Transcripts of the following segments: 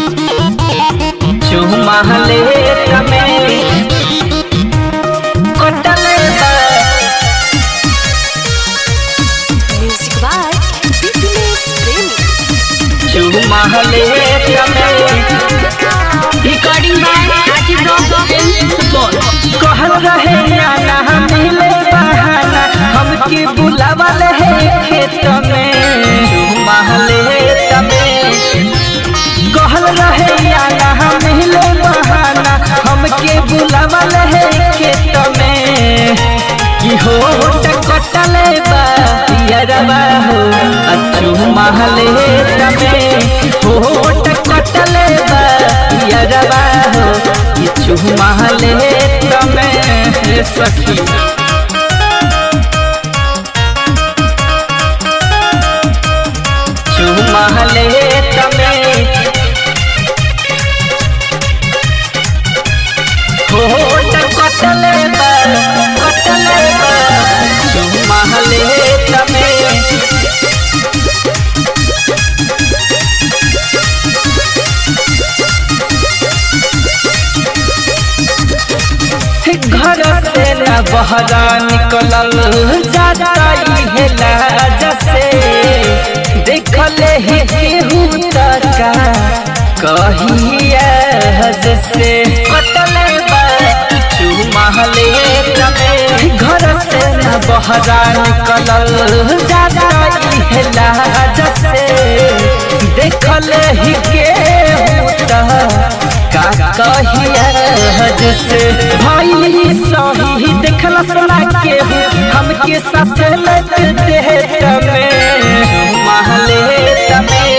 चुमाले तमे कटले बा Music by Bipinesh Premi. चुमाले तमे Recording by Rajiv Rock Film Support. कहल रहे आना मिले बहाना हमके बुलावल है खेत में चुमाले तमे कहल रहे आना मिले बहाना हमके बुलावल है खेत में कि हो कटले बा यरबा हो अच्छू महले तमे हो कटले बा यरबा हो अच्छू महले तमे सखी चुमहले तमे हो कटले बा कटले बा चुमहले तमे घर से न बहरा निकलल जाता है लाज से देखले ही केहू तका कहिया से कटले बा चुमहले तमे घर से न बहरा निकलल जाता है लाज से देखले ही केहू तका का कहिया हज से भाई सही देखला सुना के हमके साथ लग दे तमे महले तमे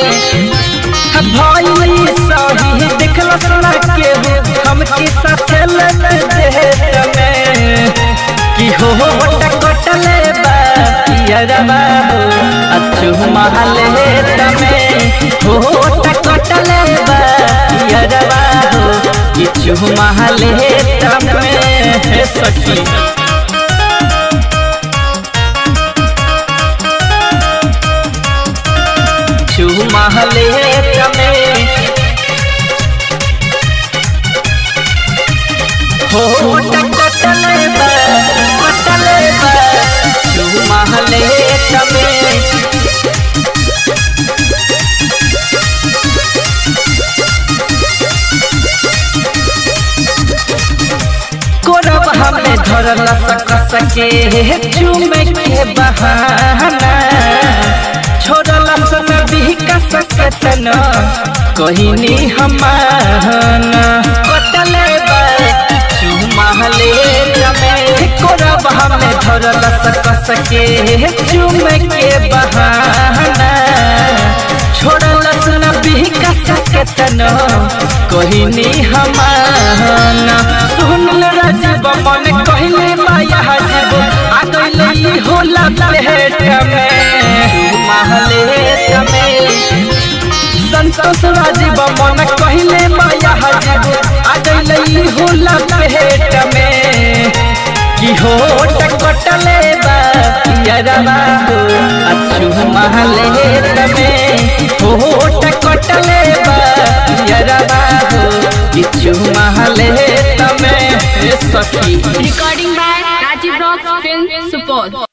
भाई सही देखला सुना के हमके साथ लग दे तमे कि हो कटले बा यरबा हो अच्छू महले तमे हो कटले बा यरबा हो किछु महले तमे सखी चुमहले तमे हो कटले बा कटले बा चुमहले तमे कोरब हमें धरल सक सके चुमे के बहाना छोड़ल सन भी का सकतन कहिनी हमाना कटले बा चुमहले जमे कोरब हमें धरल सक सके चुमे के बहाना छोड़ल सन भी का सकतन कहिनी हमाना सुनल राजीव मन कहले माया हजीब आ गइले ई होला प्लेट में महले तमे संतोष राजीव मन कहले माया हजीब आ गइले ई होला प्लेट में कि हो कटले बा यरबा हो अच्छू महले तमे हो कटले बा यरबा हो किछु महले तमे सखी Recording by Rajiv Rock Film Support.